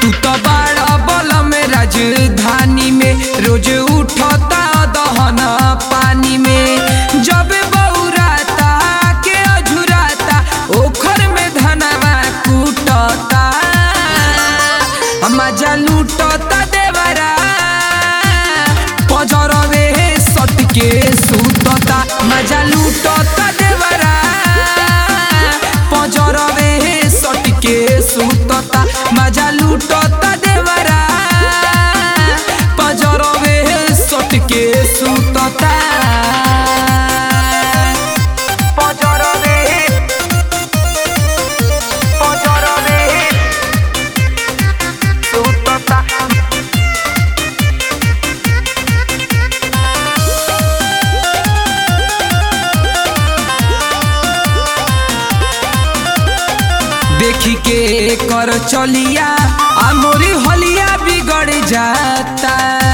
तू तो बड़ा बल में राजधानी में रोज उठता दहन पानी में जब बौराता के अझुराता ओखर में धनवा कूटता मजा लूटता देवरा पजरवे सट के सुतता मजा लूटता देवरा पजरवे सट के सुतता मजा लूटता देवरा पजरवे सट के सुतता पजरवे पजरवे सुतता देखी के कर चलिया आ मोरी हलिया बिगड़ जाता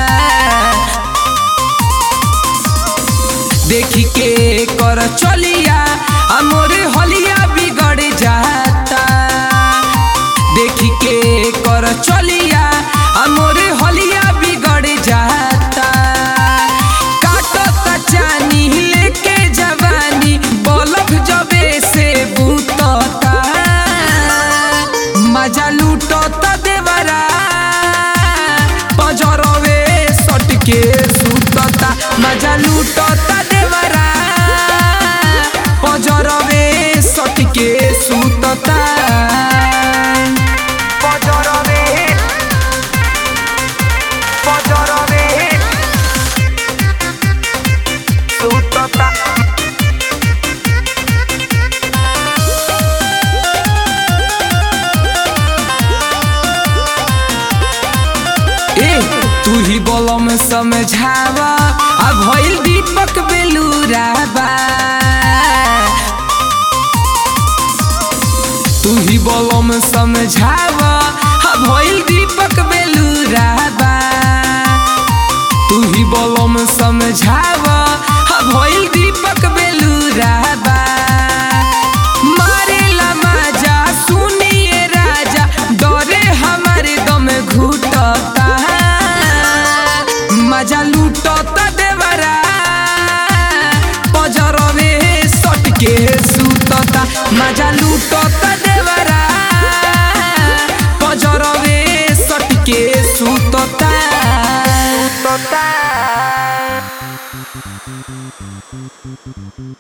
देखी के कर चलिया आ मोरी हलिया बिगड़ जाता देखी के कर चलिया आ मोरी हलिया बिगड़ जाता काटता चानी लेके जवानी बलक जबे से बूतता मजा लूटता देवरा पजरवे सट के सुतता मजा लूटता देवरा पजरवे सट के सुतता पजरवे पजरवे सुतता ए तू ही बोलो में समझावा आ भइल दीपक बेलूराबा तू ही बोलो में समझावा आ भइल दीपक बेलूराबा तू ही बोलो में समझावा आ भइल दीपक बेलूराबा मारेला माजा सुनिए राजा डरे हमारे दम घुटता मजा लूटता देवरा पजरवे सट के सुतता मजा लूटता देवरा पजरवे सट के सुतता सुतता